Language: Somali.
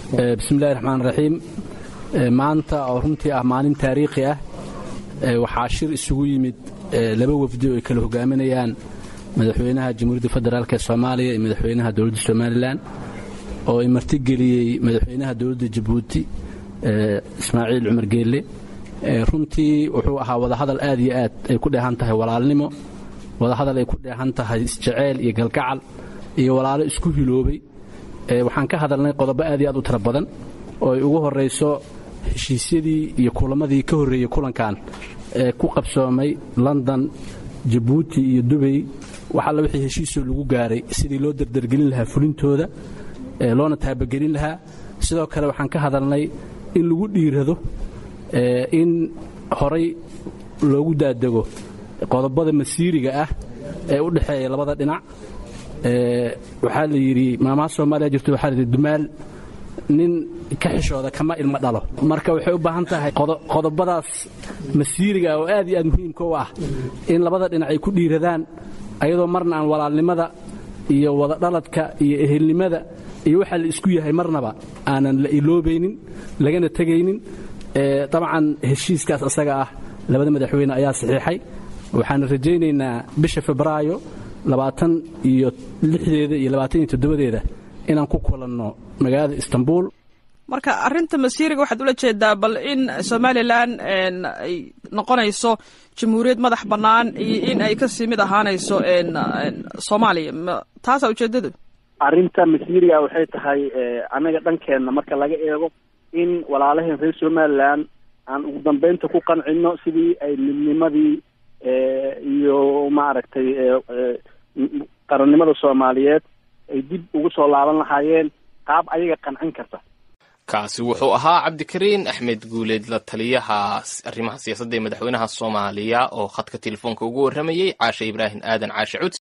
bismillahi raxmaan raxiim maanta oo runtii ah maalin taariikhi ah waxaa shir isugu yimid laba wafdi oo ay kala hogaaminayaan madaxweynaha jamhuuriyadda federaalk ee soomaaliya iyo madaxweynaha dowladda somalilan oo ay martigeliyey madaxweynaha dowladda jabuuti ismaaciil cumar geelle runtii wuxuu ahaa wadahadal aad iyo aad ay ku dheehan tahay walaalnimo wadahadal ay ku dheehan tahay isjeceyl iyo galgacal iyo walaalo isku hiloobay waxaan ka hadalnay qodobo aad iyo aad u tiro badan oo ay ugu horrayso heshiisyadii iyo kulamadii ka horreeyey kulankan ee ku qabsoomay london jabuuti iyo dubay wax alla wixii heshiisoo lagu gaaray sidii loo dardargelin lahaa fulintooda loona taabagelin lahaa sidoo kale waxaan ka hadalnay in lagu dhiirado in horay loogu daadego qodobada masiiriga ah ee u dhexeeya labada dhinac waxaa la yidhi maamaha soomaaliya jirto waxaa layidhi dumaal nin ka xishooda kama ilmo dhalo marka waxay u baahan tahay qodobadaas masiiriga oo aad iyo aad muhiimka u ah in labada dhinac ay ku dhiiradaan ayadoo marna aan walaalnimada iyo wadadhaladka iyo ehelnimada iyo waxaa la isku yahay marnaba aanan la iloobaynin lagana tegaynin dabcan heshiiskaas asaga ah labada madaxweyne ayaa saxiixay waxaan rajaynaynaa bisha febraayo labaatan iyo lixdeeda iyo labaatan iyo toddobadeeda inaan ku kulanno magaalada istanbul marka arinta masiiriga waxaad ula jeedaa bal in somalilan ay noqonayso jamhuuriyad madax bannaan iyo in ay kasii mid ahaanayso soomaaliya taasaa ujeedadu arrinta masiiriga waxay tahay annaga dhankeenna marka laga eego in walaalaheen reer somalilan aan ugu dambeynta ku qancino sidii ay midnimadii iyo maaragtay qarannimada soomaaliyeed ay dib ugu soo laaban lahaayeen qaab ayaga qancin karta kaasi wuxuu ahaa cabdikariin axmed guuleed la taliyaha arrimaha siyaasadda ee madaxweynaha soomaaliya oo khadka telefoonka ugu warramayey caashe ibraahim aadan caashe cud